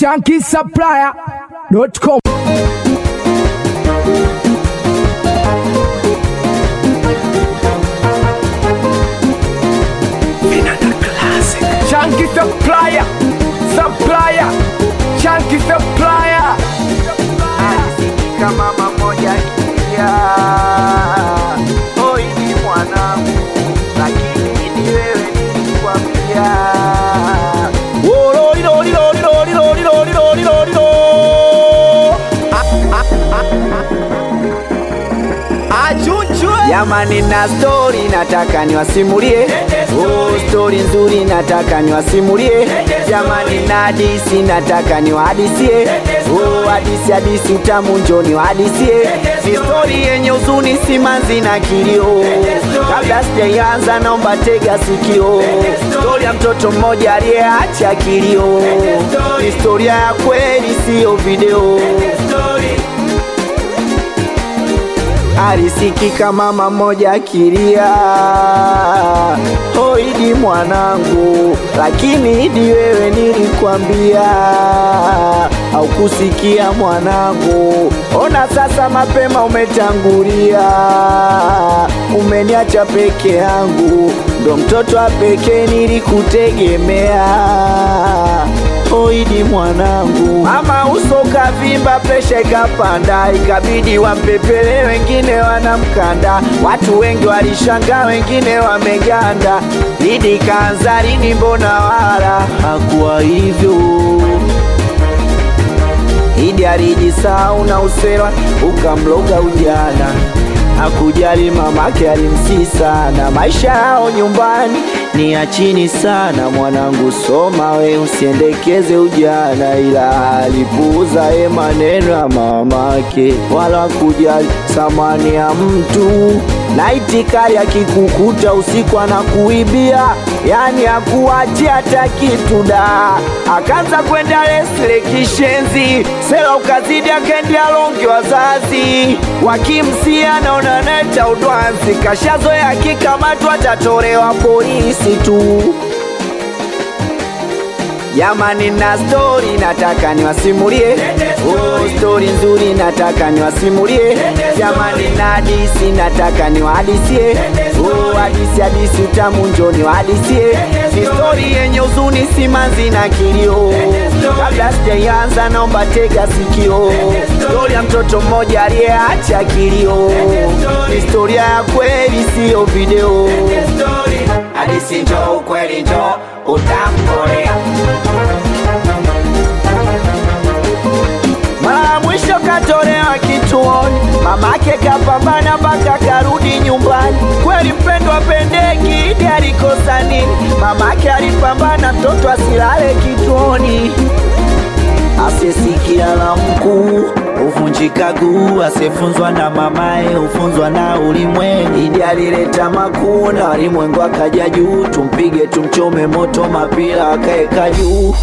shankisupplier.com. Chunky supplier, supplier, chunky supplier. Alisikika mama moja kia hoi ni mwanangu, lakini ni wewe nilikwambia. Jamani, na stori nataka niwasimulie, oh, stori nzuri nataka niwasimulie. Jamani, na hadisi nataka niwahadisie, oh, hadisi hadisi utamu njo niwahadisie. Ni stori yenye huzuni, simanzi na kilio. Kabla sijaianza, naomba tega sikio, stori ya mtoto mmoja aliyeacha kilio. Ni historia ya kweli, siyo video. alisikika mama moja akilia, oh Idi mwanangu, lakini Idi wewe nilikwambia, haukusikia mwanangu. Ona sasa mapema umetangulia, umeniacha peke yangu, ndo mtoto wa pekee nilikutegemea. Oh Idi mwanangu, mama uso kavimba, presha ikapanda, ikabidi wampepele, wengine wanamkanda. Watu wengi walishangaa, wengine wameganda. Idi kaanza lini? Mbona wala hakuwa hivyo. Idi alijisahau na usela ukamloga ujana, hakujali mamake alimsii sana. Maisha yao nyumbani ni ya chini sana, mwanangu soma we, usiendekeze ujana, ila alipuuza ye maneno ya mamake, wala kujali thamani ya mtu na itikari akikukuta usiku anakuibia, yani akuachia hata kitu da. Akaanza kwenda lesle kishenzi, sela ukazidi, akaendea longi wazazi wakimsia, naona neta udwanzi, kashazoea akikamatwa atatolewa polisi tu. Jamani, na stori nataka niwasimulie, oh, stori nzuri nataka niwasimulie. Jamani, na hadisi nataka niwahadisie, oh, hadisi hadisi utamu njo niwahadisie. Ni stori yenye huzuni, simanzi na kilio. Kabla sijaianza, naomba tega sikio, stori ya mtoto mmoja aliyeacha kilio. Ni historia ya kweli, siyo video. Hadisi njo ukweli njo utamkolea Mara ya mwisho katolewa kituoni, mamake kapambana mpaka karudi nyumbani. Kweli mpendwa pendeki, Idi alikosa nini? Mamake alipambana mtoto asilale kituoni. Asisikia la mkuu huvunjika guu, asiyefunzwa na mamaye hufunzwa na ulimwengu. Idi alileta makuu na walimwengu akaja juu, tumpige tumchome moto, mapira akaeka juu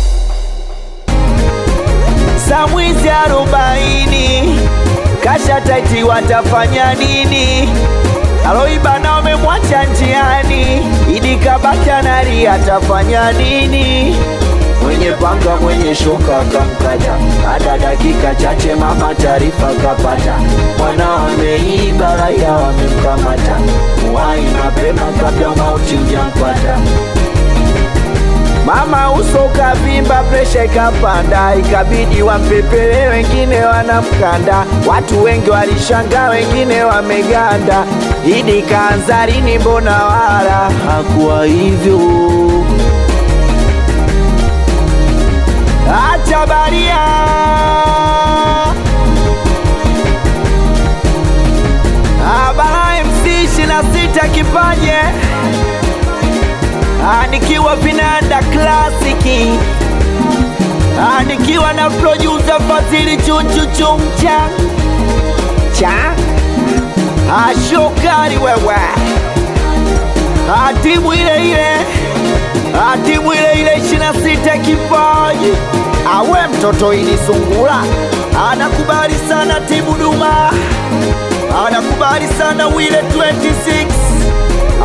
za mwizi arobaini kasha taiti, watafanya nini? Aloiba na wamemwacha njiani, Idi kabaki analia, atafanya nini? Mwenye panga mwenye shoka akamkata, baada dakika chache mama taarifa kapata, mwana ameiba, raia wamemkamata, muwai mapema kabla mauti hujampata. Mama uso ukavimba, presha ikapanda, ikabidi wampepele, wengine wanamkanda. Watu wengi walishangaa, wengine wameganda. Idi kaanza lini? Mbona wala hakuwa hivyo. Acha baria Abara MC 26 kipaje Ah, nikiwa vinanda klasiki Ah, nikiwa na producer Fadhili chunchu chumcha cha Ah, shokari wewe Ah, timu ile ile Ah, timu ile ile 26 kipaji awe mtoto ini sungula anakubali sana timu Duma anakubali sana wile 26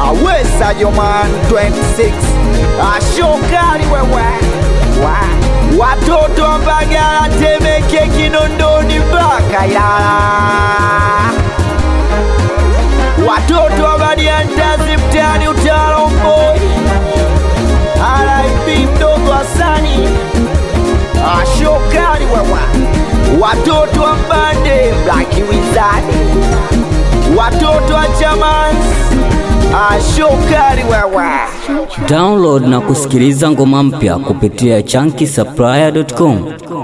awesa joman 26 ashokali wewe wa watoto wa Mbagala, Temeke, Kinondoni mpaka Ilala, watoto wa Badiantazi mtaani Utalomboi, RIP mdogo Hasani ashokari wawa, watoto wa Mbande Black Wizard, watoto wa Chamans ashokari wawa. Download na kusikiliza ngoma mpya kupitia chunky supplier.com.